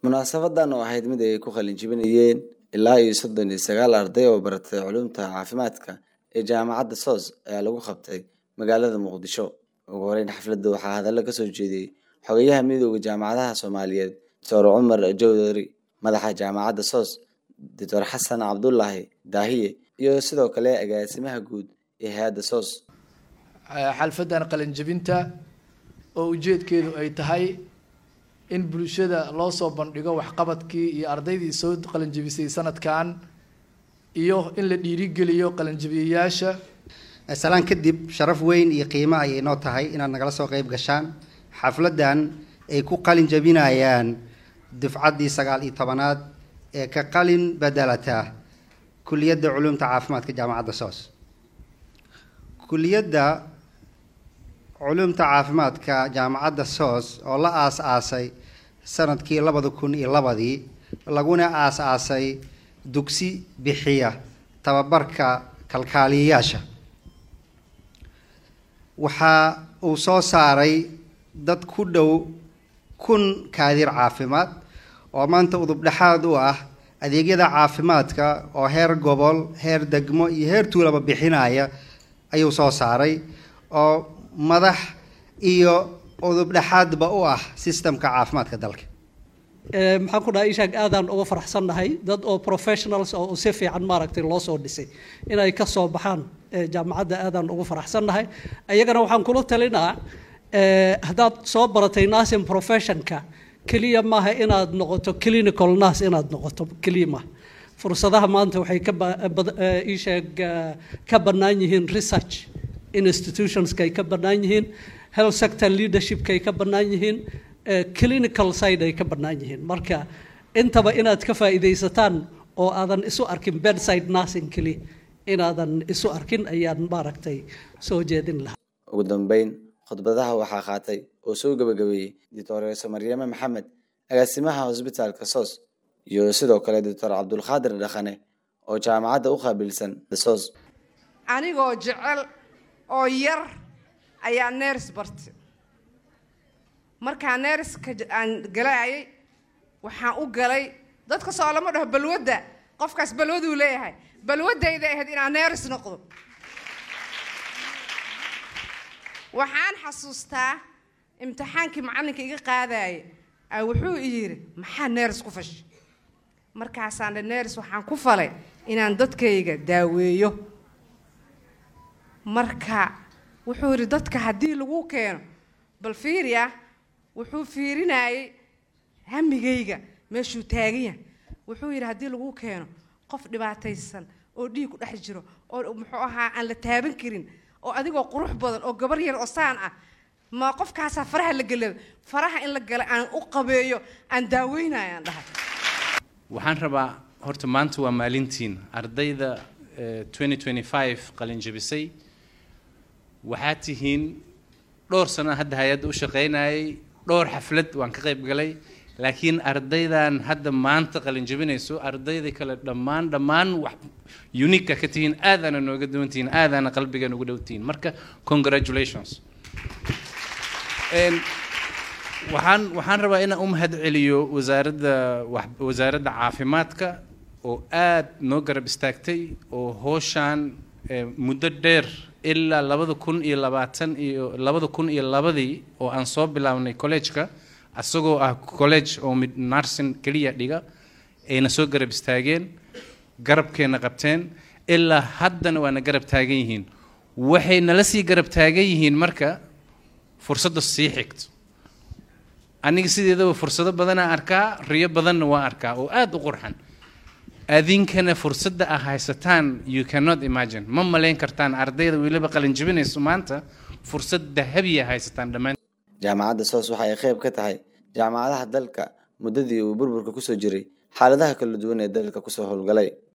munaasabadan oo ahayd mid ay ku qalin jebinayeen ilaa iyo soddon iyo sagaal arday oo baratay culuumta caafimaadka ee jaamacadda soos ayaa lagu qabtay magaalada muqdisho ugu horeyn xafladda waxaa hadallo kasoo jeediyey xogayaha midooda jaamacadaha soomaaliyeed doctor cumar jawdari madaxa jaamacadda soos doctor xasan cabdulaahi daahiye iyo sidoo kale agaasimaha guud ee hay-adda soos xalfadan qalinjebinta oo ujeedkeedu ay tahay in bulshada loo soo bandhigo waxqabadkii iyo ardaydii soo qalinjebisay sanadkan iyo in la dhiirigeliyo qalinjebiyayaasha salaan kadib sharaf weyn iyo qiimo ayay noo tahay inaad nagala soo qeyb gashaan xafladan ay ku qalin jebinayaan dufcaddii sagaal iyo tobanaad ee ka qalin bedelata kuliyadda culuumta caafimaadka jaamacadda soos kuliyadda culuumta caafimaadka jaamacadda soos oo la aas-aasay sanadkii labada kun iyo labadii laguna aas-aasay dugsi bixiya tababarka kalkaaliyayaasha waxa uu soo saaray dad ku dhow kun kaadir caafimaad oo maanta udub dhexaad u ah adeegyada caafimaadka oo heer gobol heer degmo iyo heer tuulaba bixinaya ayuu soo saaray oo madax iyo udub dhexaadba u ah sistemka caafimaadka dalka maxaan ku dhahay ishaag aadaan uga faraxsannahay dad oo professionals oo si fiican maaragtay loo soo dhisay inay ka soo baxaan jaamacadda aadaan uga faraxsannahay iyagana waxaan kula talinaa haddaad soo baratay nursing professionka keliya maaha inaad noqoto clinical nurse inaad noqoto keliya maaha fursadaha maanta waxay ka isheeg ka bannaan yihiin research institutionskay ka bannaan yihiin health sector leadershipkay ka bannaan yihiin clinical side ay ka bannaan yihiin marka intaba inaad ka faa'iidaysataan oo aadan isu arkin bedside nursing keliya inaadan isu arkin ayaan maaragtay soo jeedin lahaa ugu dambeyn khudbadaha waxaa qaatay oo soo gabagabeeyey doctoreso maryame maxamed agaasimaha hosbitaalka soos iyo sidoo kale doctor cabdulqaadir dhaqane oo jaamacadda u qaabilsan soos anigoo jecel oo yar ayaa neers bartay markaa neerska aan galaayay waxaan u galay dadka soo lama dhaho balwadda qofkaas balwaduu leeyahay balwaddayda ahayd inaan neers noqdo waxaan xasuustaa imtixaankii macallinka iga qaadaya a wuxuu i yidhi maxaa neers ku fashay markaasaan dhe neers waxaan ku falay inaan dadkayga daaweeyo marka wuxuu yidhi dadka haddii lagu keeno bal fiiriya wuxuu fiirinayay hamigayga meeshuu taagan yahay wuxuu yidhi haddii lagu keeno qof dhibaataysan oo dhiig ku dhex jiro oo muxuu ahaa aan la taaban karin oo adigoo qurux badan oo gabar yar oo saan ah ma qofkaasaa faraha la gelada faraha in la gala aan u qabeeyo aan daaweynayaan dhahay waxaan rabaa horta maanta waa maalintiin ardayda qalin jebisay waxaad tihiin dhowr sano hadda hay-adda u shaqaynayay dhowr xaflad waan ka qayb galay laakiin ardaydan hadda maanta qalin jebinayso ardayda kale dhammaan dhammaan wax uniqa ka tihiin aadaana nooga duwan tihiin aadaana qalbiga ugu dhow tihiin marka congratulations waxaan waxaan rabaa inaan u mahad celiyo wasaaradda wasaaradda caafimaadka oo aad noo garab istaagtay oo hooshaan muddo dheer ilaa labada kun iyo labaatan iyo labada kun iyo labadii oo aan soo bilaabnay collegeka isagoo ah college oo mid narsin keliya dhiga ayna soo garab istaageen garabkeena qabteen ilaa haddana waana garab taagan yihiin waxay nala sii garab taagan yihiin marka fursadda sii xigto aniga sideedaba fursado badanaa arkaa riyo badanna waa arkaa oo aada u qurxan adinkana fursadda ah haysataan you cannot imagine ma malayn kartaan ardayda weliba qalin jebinayso maanta fursad dahabiya haysataan dhammaan jaamacadda soos waxa ay qayb ka tahay jaamacadaha dalka muddadii uu burburka kusoo jiray xaaladaha kala duwan ee dalka kusoo howlgalay